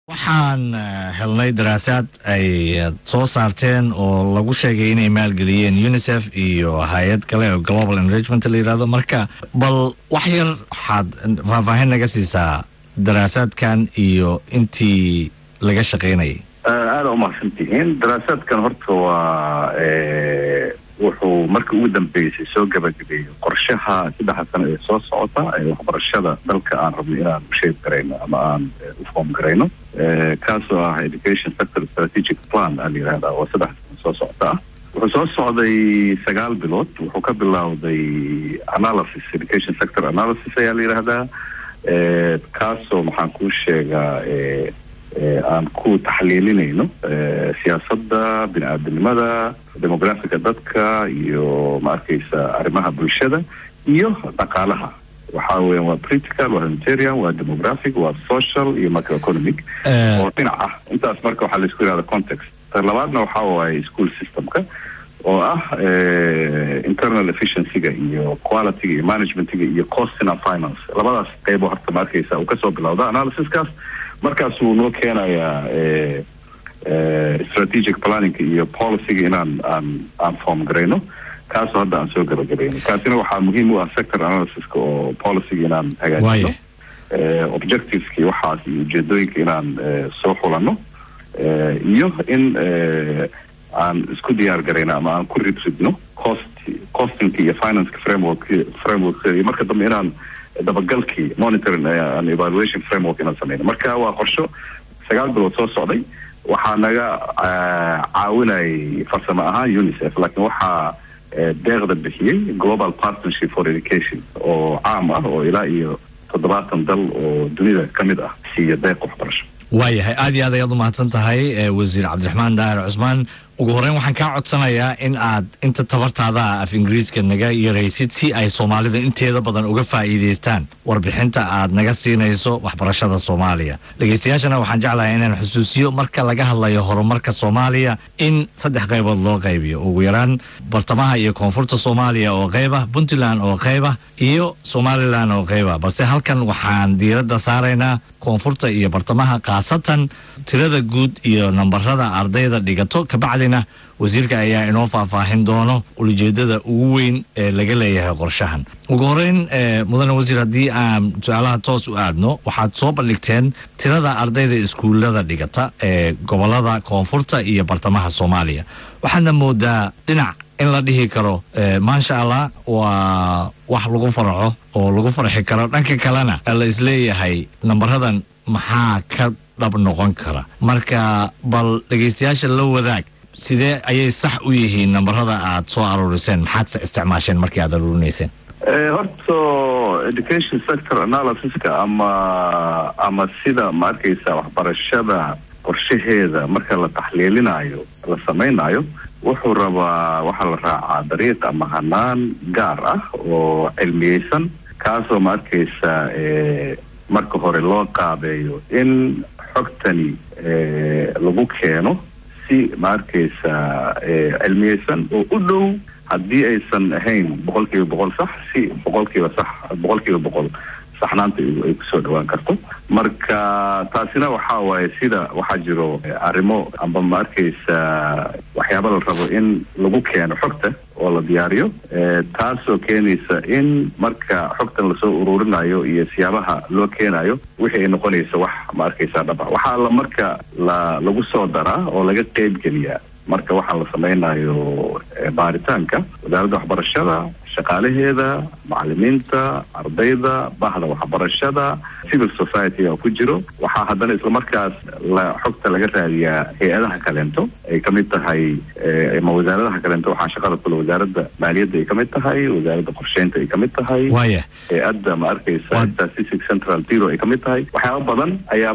waxaan helnay daraasaad ay soo saarteen oo lagu sheegay inay maalgeliyeen unicef iyo hay-ad kale oo global enragement la yirahdo marka bal wax yar waxaad faahfaahin naga siisaa daraasaadkan iyo intii laga shaqaynayay aada umahadsantihiin daraasaadkan horta waa wuxuu markii ugu dambeysay soo gabagabeeyey qorshaha saddexa sano ee soo socota ee waxbarashada dalka aan rabno inaan usheeg garayno ama aan u foom garayno kaasoo ah education sector strategic plan aa la yihahdaa oo saddex sano soo socota ah wuxuu soo socday sagaal bilood wuxuu ka bilowday analysis education sector analysis ayaa la yidhaahdaa kaasoo maxaan kuu sheegaa aan ku taxliilinayno siyaasadda bini aadamnimada demografica dadka iyo ma arkaysa arrimaha bulshada iyo dhaqaalaha waxa weyan waa political waa humanitarian waa demographic waa social iyo macroeconomic oo dhinac ah intaas marka waxaa laisku yihahda context ta labaadna waxa waaye school systemka oo ah internal efficiencyga iyo qualityga iyo managementiga iyo costina finance labadaas qeybo horta ma arkaysa uu kasoo bilowda analysiskaas markaas wuu noo keenayaa strategic planninga iyo policyga inaan aan aan form garayno kaasoo hadda aan soo gabagabayno kaasina waxaa muhiim u ah sector analysiska oo policyga inaan hagaajino objectiveski waxaas iyo ujeedooyinka inaan soo xulano iyo in aan isku diyaar garayno ama aan ku ridridno cost costinka iyo financeka framework framework iyo marka dambe inaan dabagalkii monitoring and evaluation framework inaan sameyno marka waa qorsho sagaal bilood soo socday waxaa naga caawinayay farsamo ahaan unicef laakiin waxaa deeqda bixiyey global partnership for education oo caam ah oo ilaa iyo toddobaatan dal oo dunida ka mid ah siiya deeq waxbarasho waayahay aad iyo aad ayaad u mahadsan tahay wasiir cabdiraxmaan daahir cusmaan ugu horeyn waxaan kaa codsanayaa in aad inta tabartaada af ingiriiska naga yaraysid si ay soomaalida inteeda badan uga faa'iidaystaan warbixinta aad naga siinayso waxbarashada soomaaliya dhegeystayaashana waxaan jeclahay inaan xusuusiyo marka laga hadlayo horumarka soomaaliya in saddex qaybood loo qaybiyo ugu yaraan bartamaha iyo koonfurta soomaaliya oo qayba puntland oo qayba iyo somalilan oo qayba balse halkan waxaan diiradda saaraynaa koonfurta iyo bartamaha khaasatan tirada guud iyo nambarada ardayda dhigato kabacdina wasiirka ayaa inoo faahfaahin doono ulijeedada ugu weyn ee laga leeyahay qorshahan ugu horeyn mudane wasiir haddii aan su-aalaha toos u aadno waxaad soo bandhigteen tirada ardayda iskuullada dhigata ee gobolada koonfurta iyo bartamaha soomaaliya waxaadna moodaa dhinac in la dhihi karo maasha allah waa wax lagu farxo oo lagu farxi karo dhanka kalena la isleeyahay nambaradan maxaa ka dhab noqon kara marka bal dhegaystayaasha la wadaag sidee ayay sax u yihiin nambarada aad soo aruuriseen maxaad isticmaasheen markii aad aruurinayseen horta education sector analysiska ama ama sida ma arkaysa waxbarashada qorshaheeda marka la taxliilinayo la samaynayo wuxuu rabaa waxaa la raacaa dariiq ama hanaan gaar ah oo cilmiyeysan kaasoo ma arkaysa marka hore loo qaabeeyo in xogtani lagu keeno si ma arkaysa cilmiyeysan oo u dhow haddii aysan ahayn boqol kiiba boqol sax si boqol kiiba sax boqol kiiba boqol saxnaanta ay kusoo dhawaan karto marka taasina waxaa waaye sida waxaa jiro arrimo amba ma arkaysa waxyaaba la rabo in lagu keeno xogta oo la diyaariyo taasoo keenaysa in marka xogtan lasoo ururinayo iyo siyaabaha loo keenayo wixii ay noqonaysa wax ma arkaysa dhaba waxaa la marka la lagu soo daraa oo laga qeybgeliyaa marka waxaa la samaynayo baaritaanka wasaaradda waxbarashada shaqaalaheeda macalimiinta ardayda bahda waxbarashada civil society oo ku jiro waxaa haddana islamarkaas la xogta laga raadiyaa hay-adaha kaleento ay kamid tahay ama wasaaradaha kaleento waxaa shaqada kule wasaaradda maaliyadda ay kamid tahay wasaaradda qorsheynta ay kamid tahay waaya hay-adda ma arkaysa statistics central bureau ay kamid tahay waxyaaba badan ayaa